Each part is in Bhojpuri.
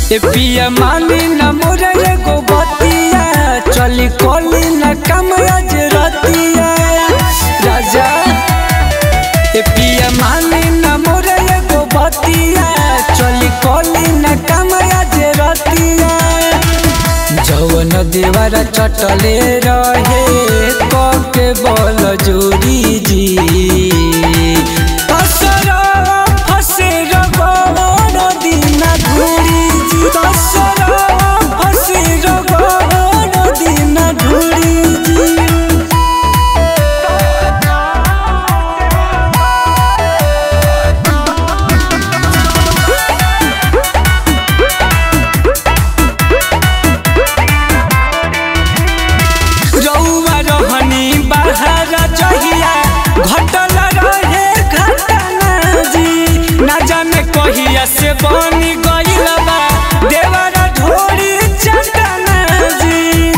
ए पिया मानी न मोरे एगो बतिया चली कोली न कम आज रतिया राजा ए पिया मानी न मोरे एगो बतिया चली कोली न कम आज रतिया जवन देवरा चटले रहे कके बल जोरी जी असरा फसे रगड़ दिना घुरी जी असरा फसे रगड़ दिना घुरी जी रउआ रहनी बाहर जहिया घटल रहे घटना जी ना जाने कहिया से बनी गइल बा देवरा ढोरी चटना जी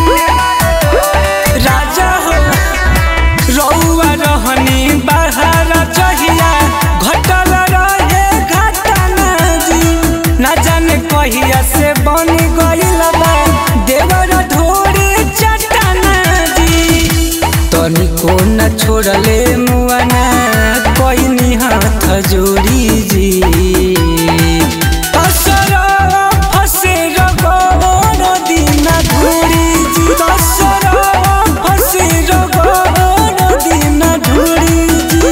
राजा हो रउआ रहनी बाहर जहिया घटल रहे घटना जी ना जाने कहिया से बनी गइल बा देवरा ढोरी चटना जी तनिको न छोड़ले मुआना कोई हाथ जोड़ी जी असरा फसे रगड़ दिना घुरी जी असरा फसे रगड़ दिना घुरी जी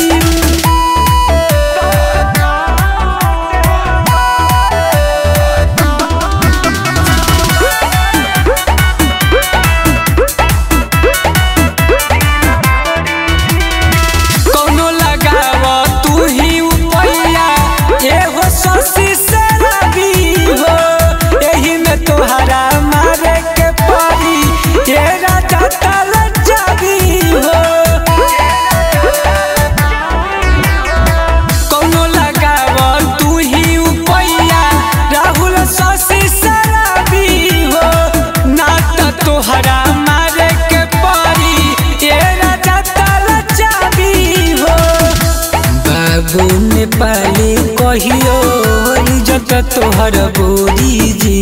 कौनो लगाव तू ही उपैया एहो शशि शराबी हो एही में तोहरा मारे के पड़ी ये राजा तल जाबी हो कौनो लगाव तू ही उपैया राहुल शशि शराबी हो ना त तोहरा मारे के पड़ी ये राजा तल जाबी हो बाबू नेपाली कहियो इज्जत तोहर बोरी जी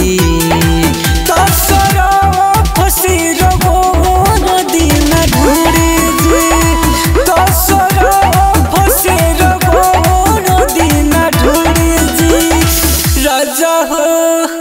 तसरो फसी रगोर दिन ढूरी जी तसरो फसी रगोर दिन ढूरी जी राजा हो